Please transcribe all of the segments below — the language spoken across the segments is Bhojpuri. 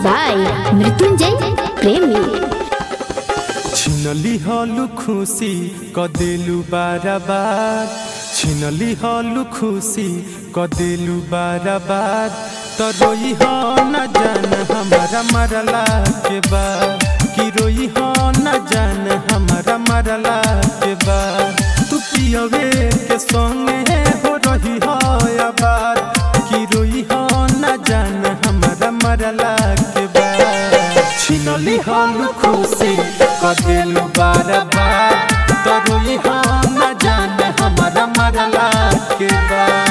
बाय मृत्युंजय प्रेमी छिनली हलु खुसी कदेलु बाराबार छिनली हलु खुसी कदेलु बाराबार त रोई ह न जान हमारा मरला के बाद कि रोई ह न जान हमारा मरला के बाद तू पियवे के संगे हो रही ह आबाद कि रोई ह न जान हमारा मरला के बाद छिनली हलु खुसी कदेलु बाराबार त रोई ह न जान हमारा मरला के बाद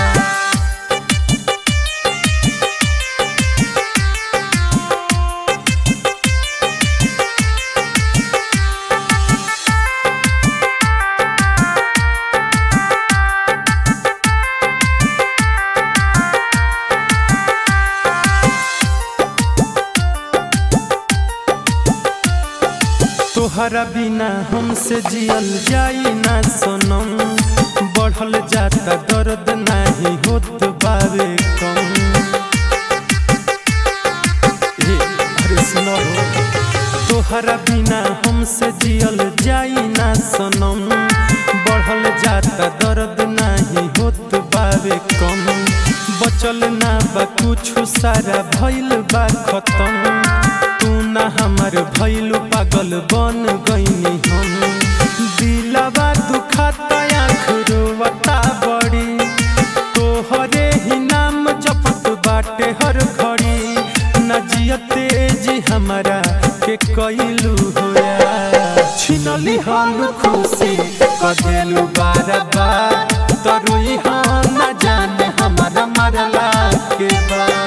तोहरा बिना हमसे जियल जाई ना सनम बढ़ल जाता दर्द नाही होत बावे कम ए, अरे सुनो हो। तोहरा बिना हमसे जियल जाई ना सनम बढ़ल जाता दर्द नाही होत बावे कम बचल ना बा कुछ सारा भइल बा खत्म तू ना हमार भइलु पागल बन गईनी हम दिलवा दुखाता आँख रोवता बड़ी तोहरे ही नाम जपत बाटे हर घड़ी न जियते जी हमारा के कइलू होया छिनली हलु खुशी कदेलु बार बार तरुई हम न जाने हमारा मरला के बाद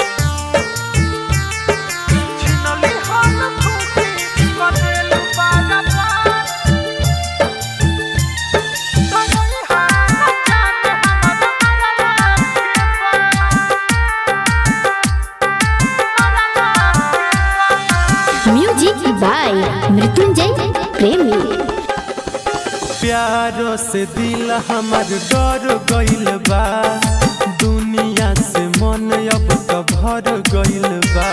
छिनली हलु खुशी कदेलु बार बार तरुई हम न जाने हमारा म्यूजिक बाय मृत्युंजय प्रेमी प्यारो से दिल हमर डर गइल बा दुनिया से मन अब त भर गइल बा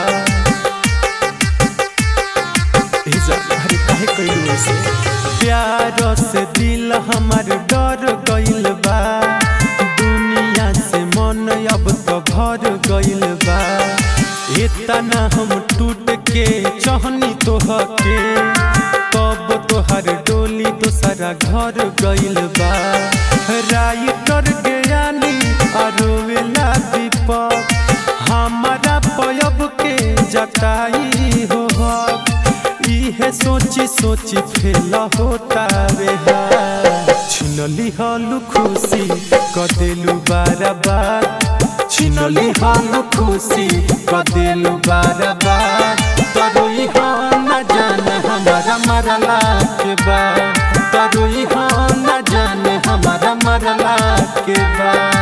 ए जा, अरे काहे कइलू ऐसे प्यारो से दिल हमर डर गइल बा दुनिया से मन अब त भर गइल बा इतना हम टूट के चहनी तोह के तब तोहर डोली दोसरा घर गइल बा राइटर ज्ञानी अरोवेला दीपक हमारा पयब के जटाई हो हक इहे सोची सोची फेल होता वे छिनली हलु खुशी कदेलु बाराबार छिनली हलु खुशी कदेलु बाराबार तरुई हम न जान हमारा मरला के बाद तरुई हम न जान हमारा मरला के बाद